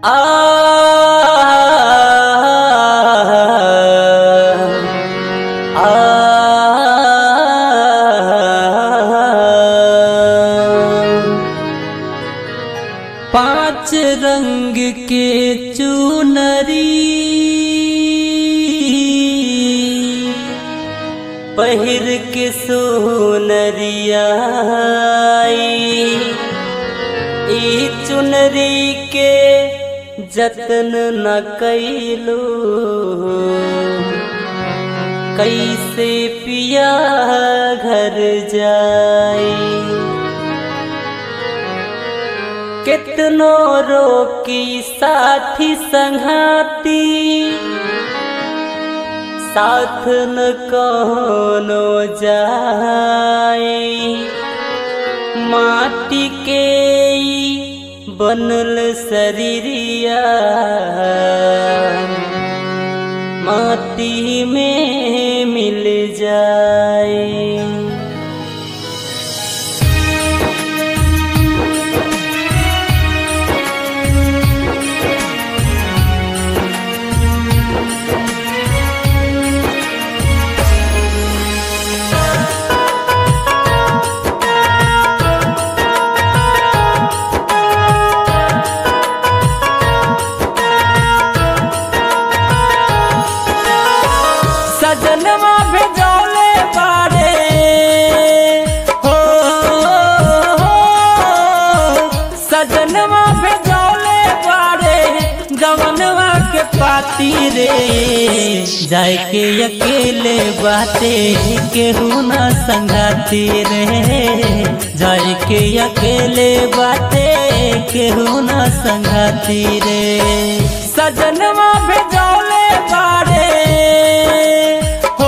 पांच रंग के चुनरी पहिर के सोनरिया ई चुनरी के जतन न कैलो कैसे पिया घर जाई कितनो रोकी साथी संघाती साथ न कोनो जाए माटी के ई बनल शरीरिया माटी में मिल जाए सजनवा भेजौले बारे हो सजनवा भेजौले बारे गवनवा के पाती रे जाए के अकेले बाते केहू ना संगाती रे जाए के अकेले बाते केहू ना संगाती रे सजनवा भेजौले बारे हो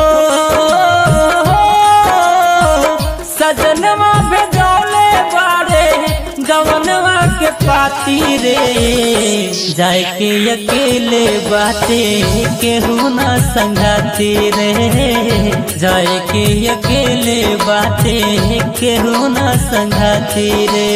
सजनवा भेजौले बारे गवनवा के पाती रे जाए के अकेले बाते केहू ना संगाती रे जाए के अकेले बाते केहू ना संगाती रे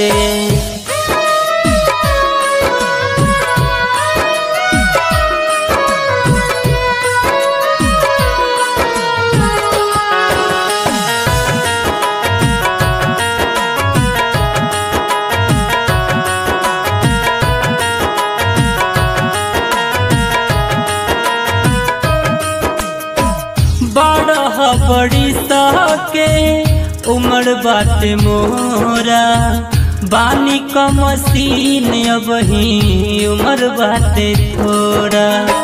बड़ बड़ी सके उमर बाटे मोरा बानी क मसीन अब ही उमर बाटे थोड़ा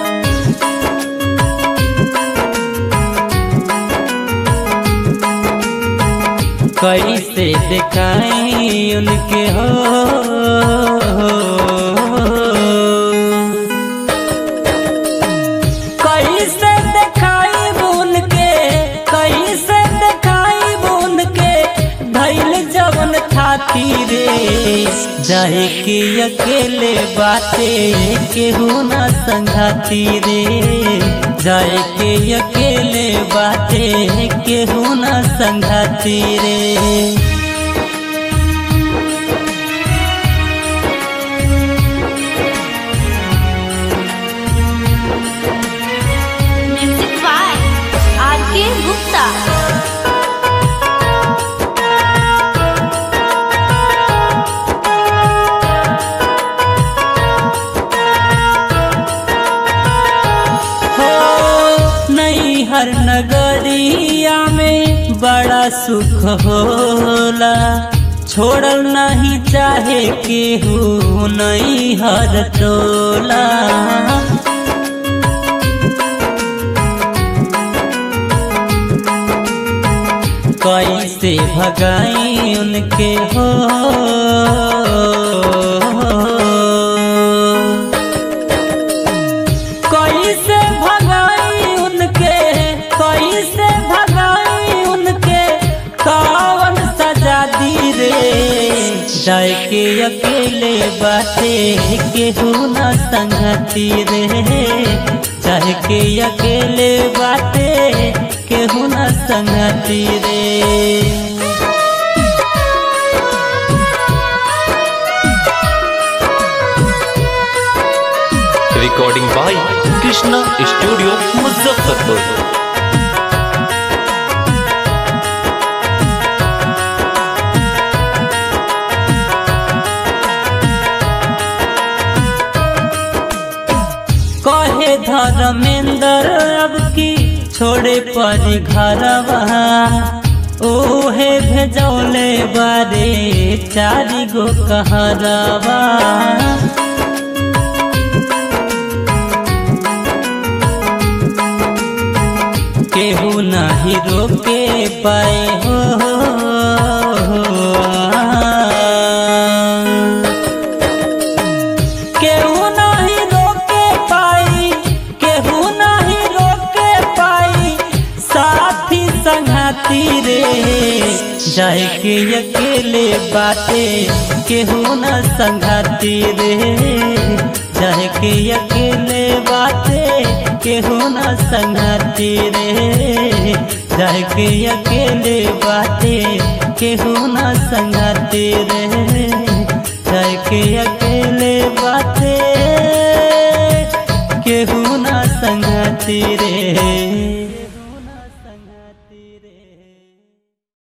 कैसे दिखाई उनके हो कैसे दिखाई बुन के कैसे दिखाई बुन के धैल जवन थाती रे जाए के अकेले बाते केहू ना संघाती रे जाए के अकेले बाते केहू ना संघाती रे म्यूजिक बाय आर के गुप्ता हो नहीं हर नगरिया में बड़ा सुख होला छोड़ल नहीं चाहे केहू नहीं हर टोला कैसे भगाई उनके हो कैसे भगाई उनके कैसे भगाई उनके कावन सजा दी रे जाए के अकेले बाते केहू ना संगती रे जाए के अकेले बाते केहू ना संगती रे recording by Krishna Studio Muzaffarpur. कहे धर्मेंद्र अब की छोड़े परी घरवा ओहे भेजौले बारे चारी गो कहरवा केहू नहीं रोके पाए हो केहू नहीं रोके पाई केहू नहीं रोके पाई साथी संघाती रे जाए के अकेले बाटे केहू न संघाती रे जाए के अकेले बाटे केहू न संघाती रे जाए के अकेले बाटे केहू न संघाती रे